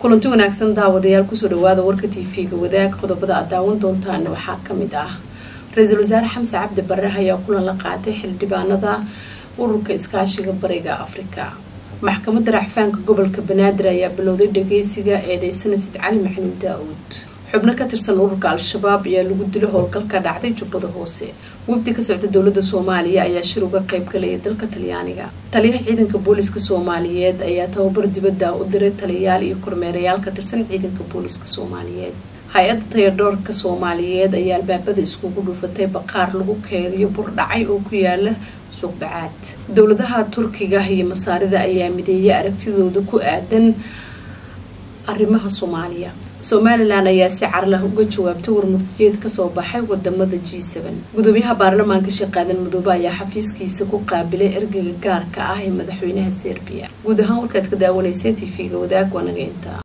kulanti wanaagsan daawadayaal kusoo dhawaada warka tv-ga wadaag qodobada aad daawan doontaan waxaa kamid ah ra-iisul wasaare xamse cabdi bare ayaa kulan la qaatay xildhibaanada ururka iskaashiga bariga afrika maxkamadda racfaanka gobolka banaadir ayaa bilowday dhageysiga eedeysana sid cali maxamed daa-uud xubno ka tirsan ururka al-shabaab ayaa lagu dilo howlgalka dhacday jubbada hoose wafdi ka socda dowlada soomaaliya ayaa shir uga qayb galaya dalka talyaaniga taliyaha ciidanka booliska soomaaliyeed ayaa tababar dibadda u diray taliyayaal iyo kormeerayaal ka tirsan ciidanka booliska soomaaliyeed hay-adda tayadhoorka soomaaliyeed ayaa albaabada iskugu dhuufatay baqaar lagu keediyo bur dhacay oo ku yaala suuq bacaad dowladaha turkiga iyo masaarida ayaa mideeyay aragtidooda ku aadan arrimaha soomaaliya somalilan ayaa si carlah uga jawaabtay warmurtiyeed kasoo baxay wadamada g gudoomiyaha baarlamaanka sheekh aadan madoobe ayaa xafiiskiisa ku qaabilay ergeyga gaarka ah ee madaxweynaha serbiya guud ahaan warkaad ka daawanayseen t v-ga wadaag waanaga intaa